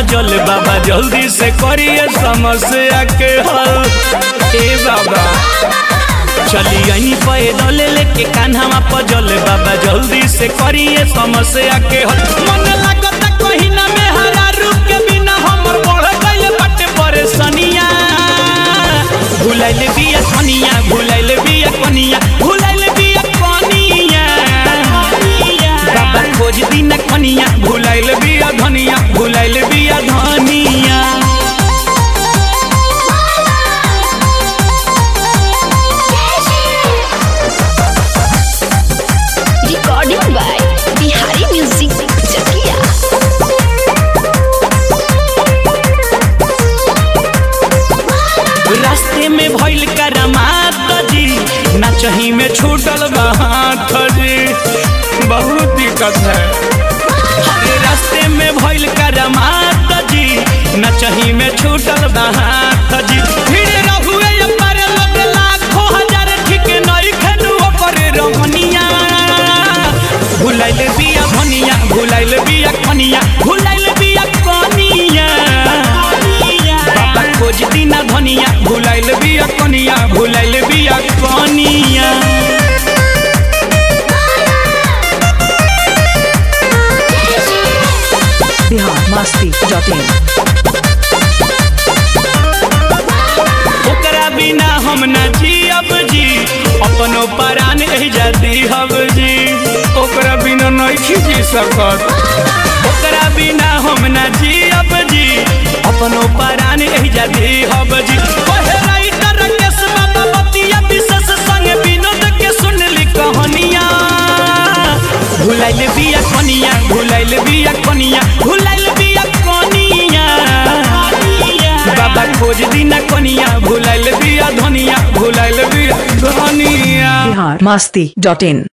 Puzzle बाबा जल्दी से करिए समस्या के हल ए बाबा चली आई पैदल लेके कान्हा पजल बाबा जल्दी से करिए समस्या के हल मन लागत कहीं ना में हरा रूप के बिना हमर बढ़ गइल बाटे परेशानिया भुलाइल बिया कनिया भुलाइल बिया कनिया भुलाइल बिया कनिया बाबा खोज दिन कनिया भुलाइल बिया धनिया भुलाइल बिया धनिया Recording by Bihari Music Chakia. रास्ते में भइल करमात जी नचही में छूटल बा हाथ जी बहुत दिक्कत है अरे रास्ते में भइल करमात जी नचही में छूटल बा हाथ जी फिर रहुए पर लोग लाखों हजार ठीक नहीं खनु ओकर रहनिया भुलाइल बिया भनिया भुलाइल बिया कनिया भुलाइल बिया कनिया बाबा खोज दिना धनिया भुलाइल बिया कनिया भुलाइल बिया कनिया बिहार मस्ती डॉट इन ओकरा बिना हम न जियब जी अपनो परान रह जाती हब जी ओकरा बिना नहीं खींची सकत ओकरा बिना हम न जियब जी अपनो परान रह जाती हब जी ओहे राइटर केस बाबा बतिया विशेष संग विनोद के सुनली कहानिया भुलाइल बिया कनिया भुलाइल बिया कनिया भुलाइल बिया कनिया बाबा खोज दिना कनिया भुलाइल बिया धनिया भुलाइल बिया धनिया बिहार मस्ती डॉट इन